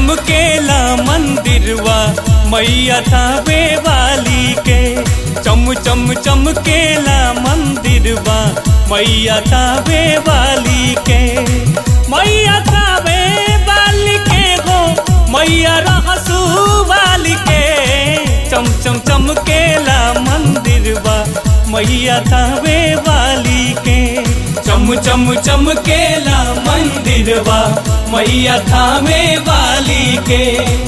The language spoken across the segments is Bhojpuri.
चमकेला मंदिरवा मैया थावे वाली के चम चम चमकेला मंदिरवा मैया थावे वाली के मैया थावे वाली के गो मैया रहसू वाली के चम चम चमकेला मंदिरवा मैया थावे वाली के चम चम चमकेला मंदिरवा मैया थावे वाली के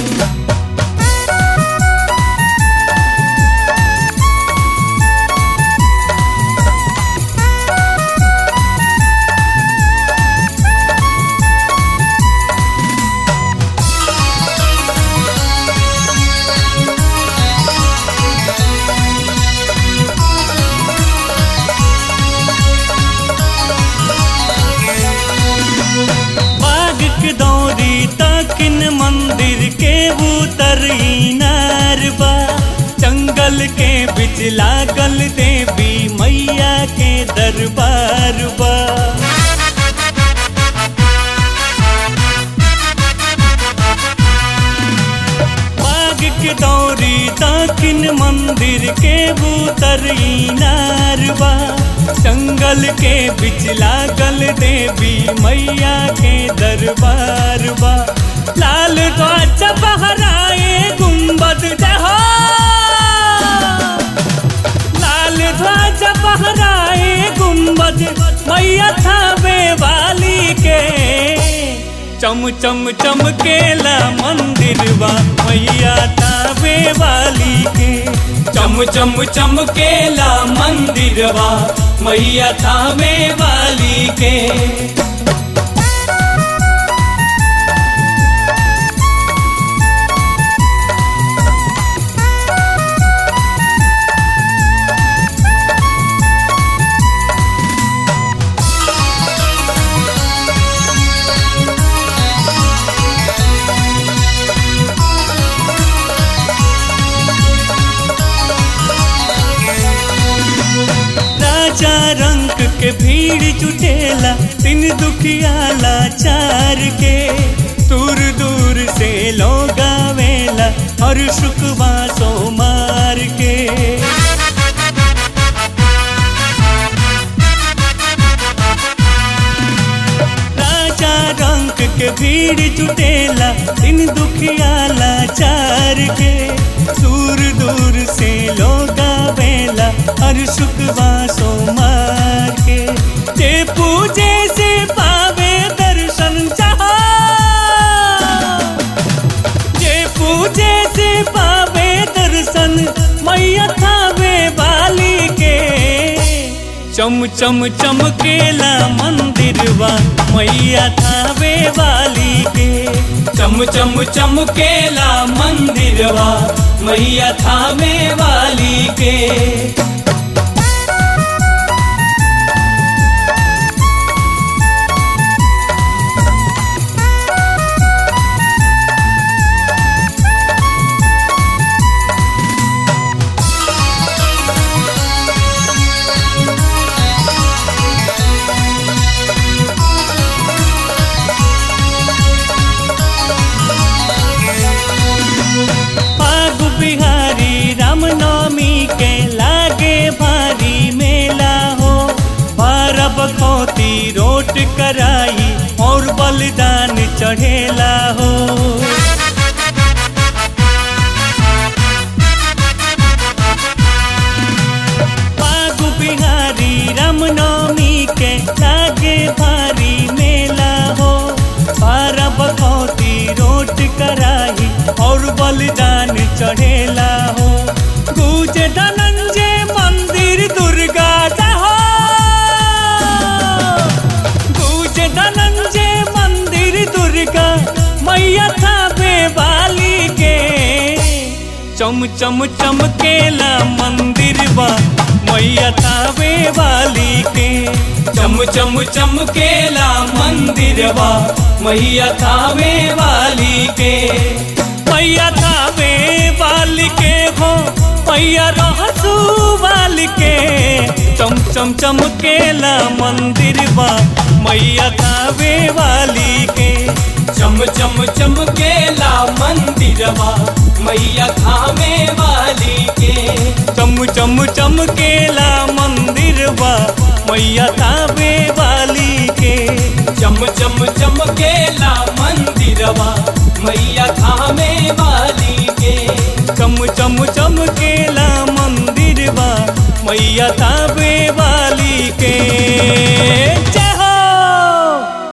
बाग के दौरी तकिन मंदिर के उतर नारबा जंगल के बिच लागल देवी मैया के दरबार बा बाग के दौरी दक्षिण मंदिर के उतर नारबा जंगल के बिच लागल देवी मैया के दरबार बा लाल ध्वज बहराए गुम्बद जहा लाल ध्वज बहराए गुम्बद मैया थावे वाली के चम चम चमकेला मंदिरवा मैया थावे वाली के चम चम चमकेला मंदिरवा मैया थावे वाली के राजा रंग के भीड़ जुटेला तीन दुखियाला चार के दूर दूर से लोग आवेला और शुकवा सोमार के राजा रंग के भीड़ जुटेला तीन दुखियाला चार के दूर दूर से लोग आवेला हर शुकवा सोमार के जे पूजे से पावे दर्शन चाहा जे पूजे से पावे दर्शन मैया थावे वाली के चम चम चमकेला मंदिरवा मैया थावे वाली के चम चम चमकेला मंदिरवा मैया थावे वाली के फागु बिहारी रामनवमी के लागे भारी मेला हो बारह बखौती रोट कराई और बलिदान चढ़ेला हो फागु बिहारी रामनवमी के लागे भारी मेला हो बारह बखौती रोट कराई और बलिदान चढ़ेला हो गुज धनंजय मंदिर दुर्गा जहो गुज धनंजय मंदिर दुर्गा मैया थावे वाली के चम चम चमकेला मंदिरवा मैया थावे वाली के चम चम चमकेला मंदिरवा मैया थावे वाली के मैया थावे वाली के हो मैया रहसू वाली के चम चम चमकेला मंदिर बा मैया थावे वाली के चम चम चमकेला मंदिरवा मैया थामे वाली के चम चम चमकेला मंदिर बा मैया थावे वाली के चम चम चमकेला मंदिरवा मैया थामे वाली के चम चम चमकेला मंदिर बा मैया थावे वाली के